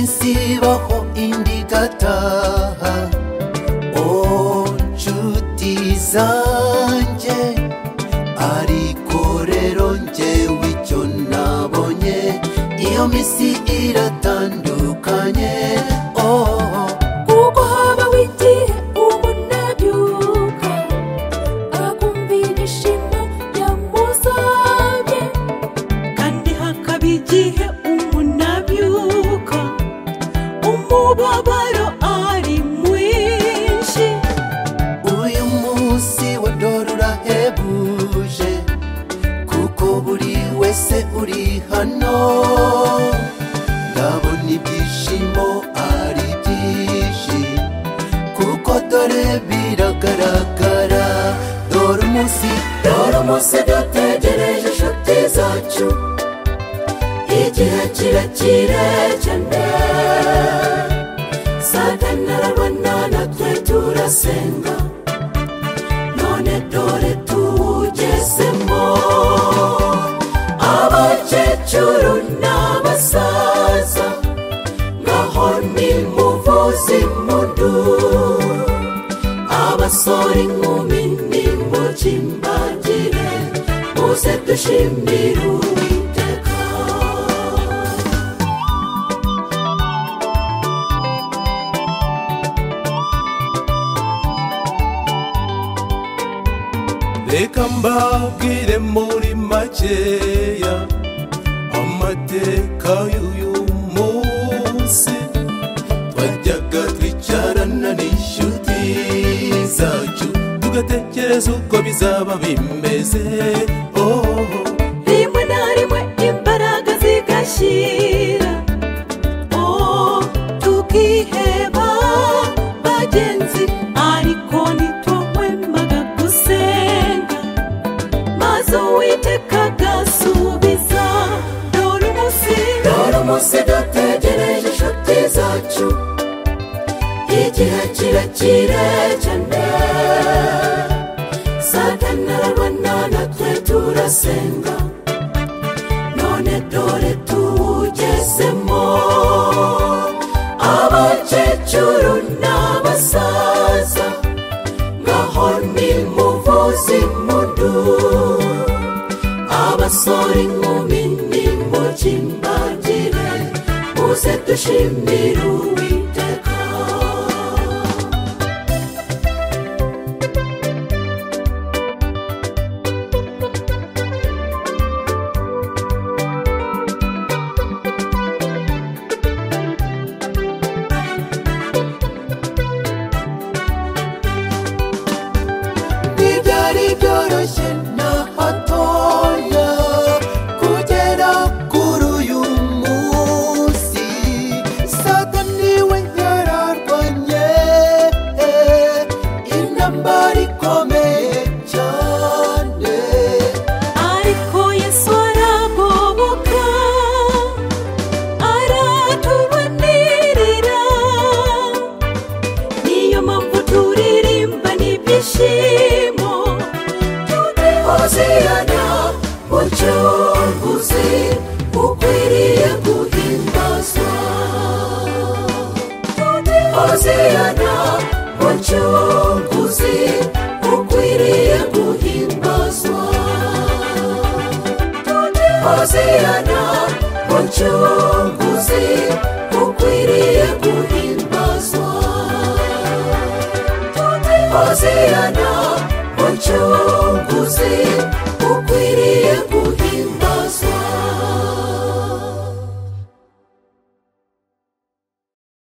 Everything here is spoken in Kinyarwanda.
zibaho indi igataha oh nshuti zanjye ariko rero njyewe icyo nabonye iyo minsi iratandukanye oh kuko habaho igihe ubona byuka akumvira ibyishimo byamusabye kandi hakaba igihe umunabyuka umubabaro ari mwinshi uyu munsi wa dore urahebuje kuko buri wese uri hano ndabona ibyishimo ari byinshi kuko dore biragaragara dore umunsi dore umunsi dutegereje inshuti zacu igihe kirekire cyane saganira banana twe turasenga none dore tuwugezemo abakecuru n'abasaza ngaho ni muvuzi mundu abasore inkumi nimukimbagire muze dushimire uwiteka reka mbabwire muri makeya amateka y'uyu munsi twajyaga twicarana n'inshuti zacu tugatekereza uko bizaba bimeze oh, rimwe na rimwe imbaraga zigashyira oh tukiheba bagenzi ariko ntitwahwemaga gusenga maze uwiteka agasubiza dore umunsi dore umunsi dutegereje inshuti zacu igihe kirekire cyane satani arabona natwe turasenga none dore tuwugezemo abakecuru n'abasaza ngaho ni muvuzi mundu abasore inkumi nimukimbagire muze dushimire uwiteka ntibyari byoroshye na hatoya kugera kuri uyu munsi satani we yararwanye intambara ikomeye cyane ariko yesu aragoboka aratubanirira niyo mpamvu turirimba n'ibyishimo hoziyana mucunguzi ukwiriye guhimbazwa hoziyana mucunguzi ukwiriye guhimbazwa hoziyana mucunguzi ukwiriye guhimbazwa Hoziyana, mucunguzi, ukwiriye